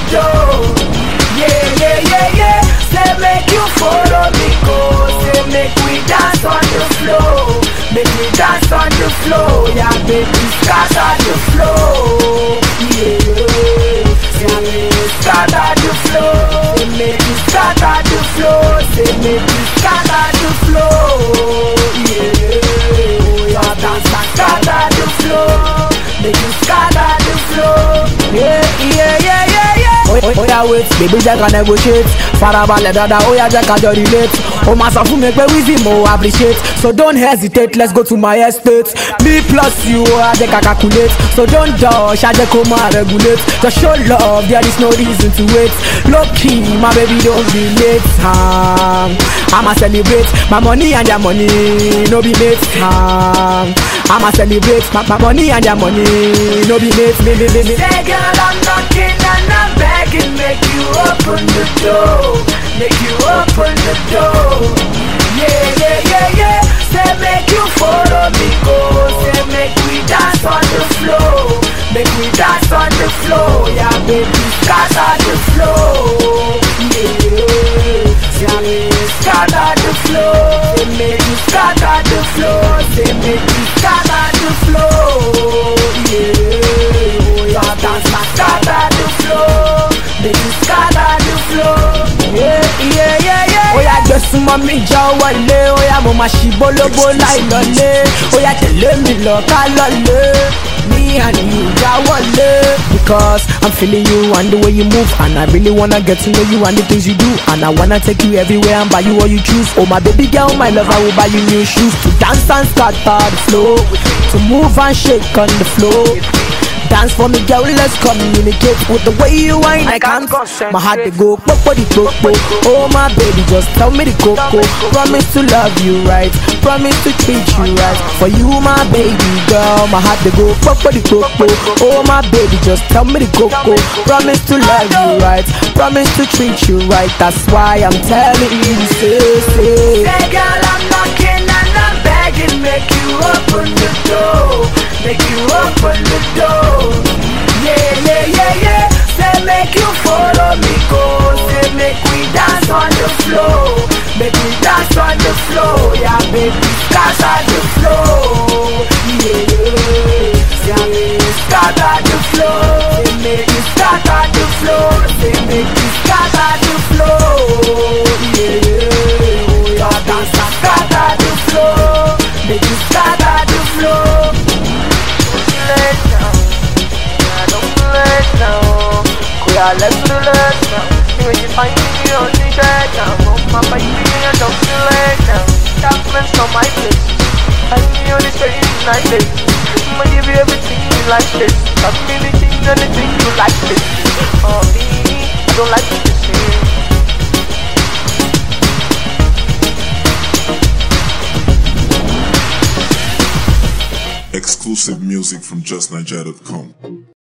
dough. Yeah, yeah, yeah, yeah. Say make you follow me go. Say make we dance on the floor. Make we dance on the floor. Yeah, baby, scatter the floor. Yeah, say scatter the floor. Say make you scatter the floor. Say make you scatter the floor. Yeah, yeah, dance and scatter the floor. Make you scatter the floor. Yeah, yeah, yeah, yeah, yeah. Oya wait, baby jẹ́ ká negotiate Farabalẹ̀ dada, oya jẹ́ ká jọ relate O ma sọ fún mi pé wíìsì mo appreciate So don't hesitate, let's go to my estate Me plus you, oya jẹ́ ká calculate So don't dodge, ṣájẹ́ kó máa regulate Just show love, there is no reason to wait Low key, my baby don't be late um, I'ma celebrate, my money and your money no be mate um, I'ma celebrate, my, my money and your money no be mate me, me, me, me. Say girl, I'm knocking and I'm begging, make you open the door, make you open the door. Yeah, yeah, yeah, yeah. Say make you follow me go, say make we dance on the floor, make we dance on the floor. Yeah, baby, scatter the floor. Yeah, say scatter the floor, say make you scatter the floor, say make you scatter the floor. Yeah, yeah, dance and scatter the floor, make you scatter the floor. Yeah, yeah, yeah, yeah. Oya gbé súnmọ́ mi jọ wọlé, oya mo máa ṣì bólóbó láì lọlé, oya tẹ̀lé mi lọ ká lọlé. Me and you já wọlé. Because I'm feeling you and the way you move And I really wanna get to know you and the things you do And I wanna take you everywhere and buy you what you choose Oh my baby girl, my love, I will buy you new shoes To dance and scatter the floor To move and shake on the floor Dance for me, girl, let's communicate With the way you whine, I can't My heart they go popo di popo Oh my baby, just tell me the coco Promise to love you right Promise to treat you right For you, my baby girl My heart they go popo di popo Oh my baby, just tell me the coco Promise to love you right Promise to treat you right That's why I'm telling you, say, say Say girl, I'm knocking and I'm begging Make you open the door Make you open the door Yeah, yeah, yeah, yeah Say make you follow me go Say make we dance on the floor Make we dance on the floor Yeah, baby, scatter the floor Yeah, say scatter the floor Say make you scatter the floor Say make you scatter the floor Yeah, yeah, dance and scatter the floor Make you scatter the floor let now. Yeah, don't let now. Kuya, let's do let now. You when you find me on the bed now. Oh, my baby, I don't feel let now. Documents on my place. Find me on the street night day. I'ma give you everything you like this. Got me the thing and the thing you like this. Oh, me, I don't like what you say. Exclusive music from JustNiger.com.